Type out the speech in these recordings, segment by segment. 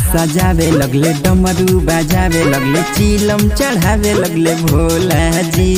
सजावे लगले डमरू बजावे लगले चिलम चढ़ावे लगले भोला जी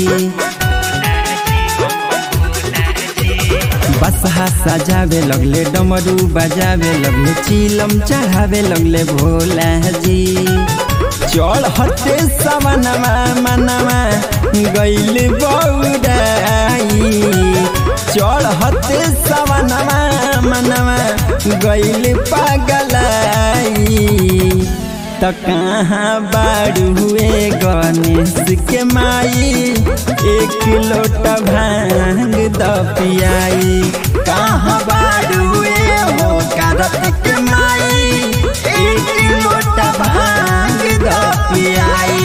बसहा सजावे लगले डमरू बजावे लगले चिलम चढ़ावे लगले भोला जी चढ़ते सवनमा मनवा गैल बौराई चढ़ते सवनमा मनवा गैल पागलाई त कहाँ बाड़ू हुए गणेश के माई एक लोटा भांग द पियाई कहाँ बाड़ू हुए हो कारत के माई एक लोटा भांग द पियाई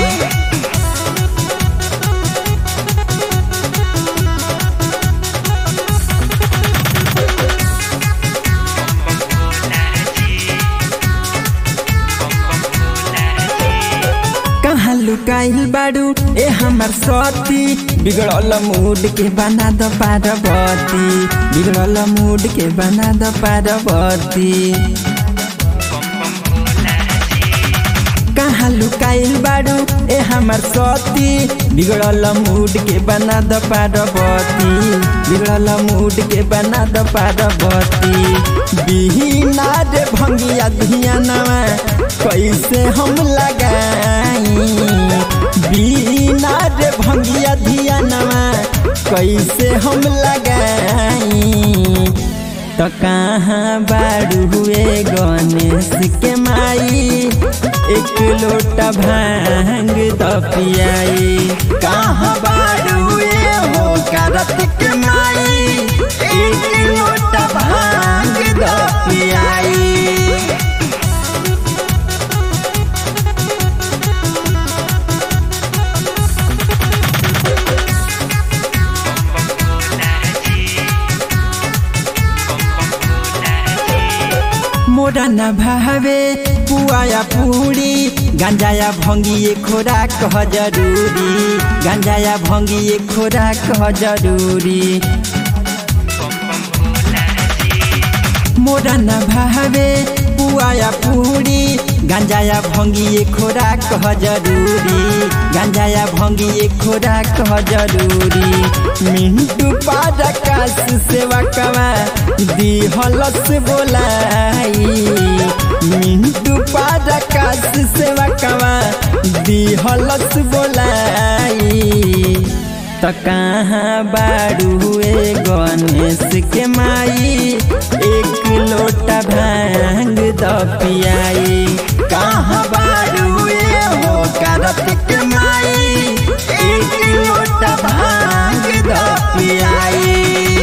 कहाँ लुकाइल बाड़ू ए हमर सती बिगड़ल मूड के बना द पार्वती बिगड़ल मूड के बना द पार्वती कहाँ लुकाइल बाड़ू ए हमर सती बिगड़ल मूड के बना द पार्वती बिगड़ल मूड के बना द पार्वती बिहीना रे भंगिया धियानवा कैसे हम लगाई बिना रे भंगिया धियानवा कैसे हम लगाई तो कहाँ बाड़ू हुए गणेश के माई एक लोटा भांग द पियाई कहाँ बाड़ू हुए हो करत के माई एक लोटा भांग द पियाई मोरा न भावे पुआया पूरी गांजाया भंगिए खोरा कह जरूरी गांजाया भंगिए खोरा कह जरूरी मोरा न भावे पुआया पूरी गांजाया भंगिए खोरा कह जरूरी गांजाया भंगिए खोरा कह जरूरी मिंटू पारकाश सेवा कवा दी हलस बोलाई मिंटू पारकाश सेवा कवा दी हलस बोलाई त कहाँ बाड़ू हुए गणेश के माई एक लोटा भांग द पियाई कहाँ बाड़ू हुए हो करत के माई एक लोटा भांग द पियाई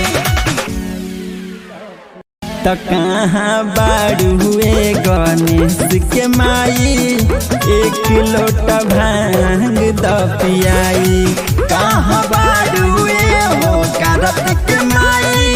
त कहाँ बाड़ू हुए गणेश के माई एक लोटा भांग द पियाई कहाँ बाड़ू हुए हो करत के माई